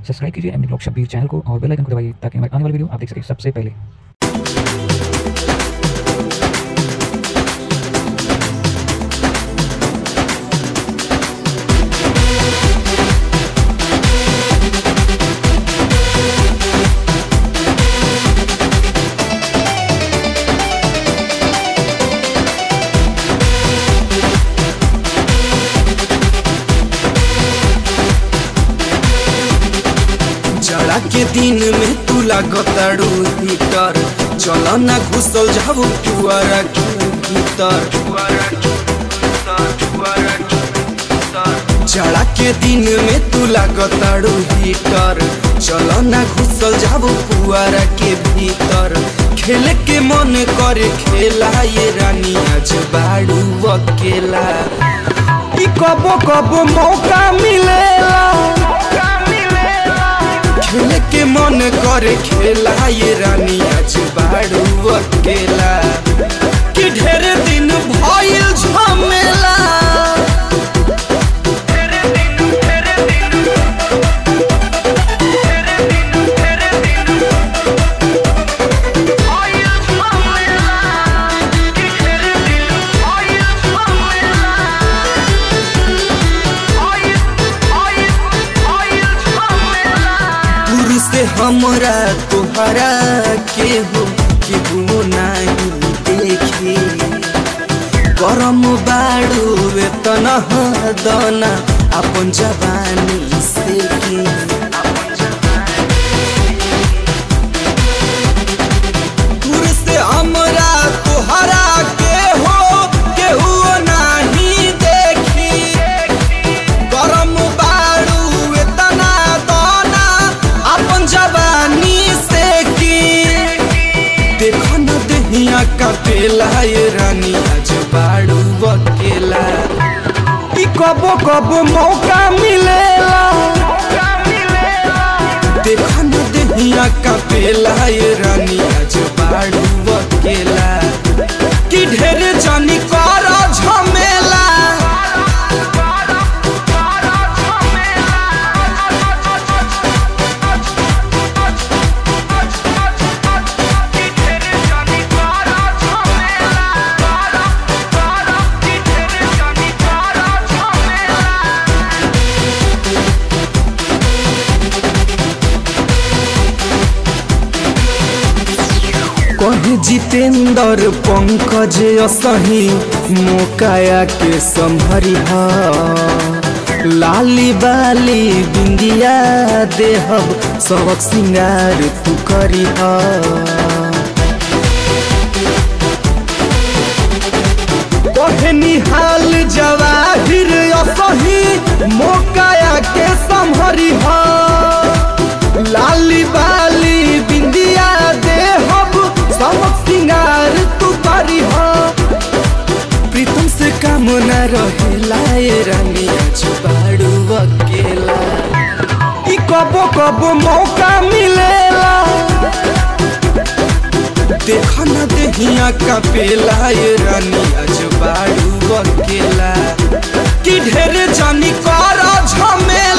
subscribe कीजिए MD blog Shabbir channel को और बेल आइकन को दबाइए ताकि हमारी आने वाली वीडियो आप देख सकें सबसे पहले जाड़ा के दिन में तू लागताड़ू हीटर चल ना घुसल जाबू पुआरा के भीतर जाड़ा के दिन में तू लागताड़ू हीटर चल ना घुसल जाबू पुआरा के भीतर खेल के मन करे खेला ये रानी आज बाड़ू अकेला ई कबो कबो मौका मिलेला खेल के मन करे खेला ये रानी आज बाड़ू अकेला कि ढेर दिन भइल झमेला दूर से हमरा तोहरा के हो कि बुनो नहीं देखी गरम बाड़ू वेतन दना अपन जवानी से की दूर से हमरा तोहरा के हो केहू नहीं देखी गरम बाड़ू एतना दाना अपन जवानी से की देखो न दहिया का पेला ये रानी आज बाड़ू अकेला ई कबो कबो मौका मिलेला देखो न दहिया का पेला ये रानी आज बाड़ू अकेला कि ढेर जानी कर झमेला कहे जितेंद्र पंकज असही मोकाया के संभरी लाली बाली बिंदिया देहब सबक सिंगार तू करी कहे निहाल जवाहिर असही मोकाया के संभरी लाली बाली बिंदिया देहब सबक सिंगार तू करी हो प्रीतम से काम न रहेला ये रानी आज बाड़ू अकेला ई कबो कबो मौका मिलेला देखा न देहिया का पेला ये रानी आज बाड़ू अकेला कि ढेर जानी कर झमेला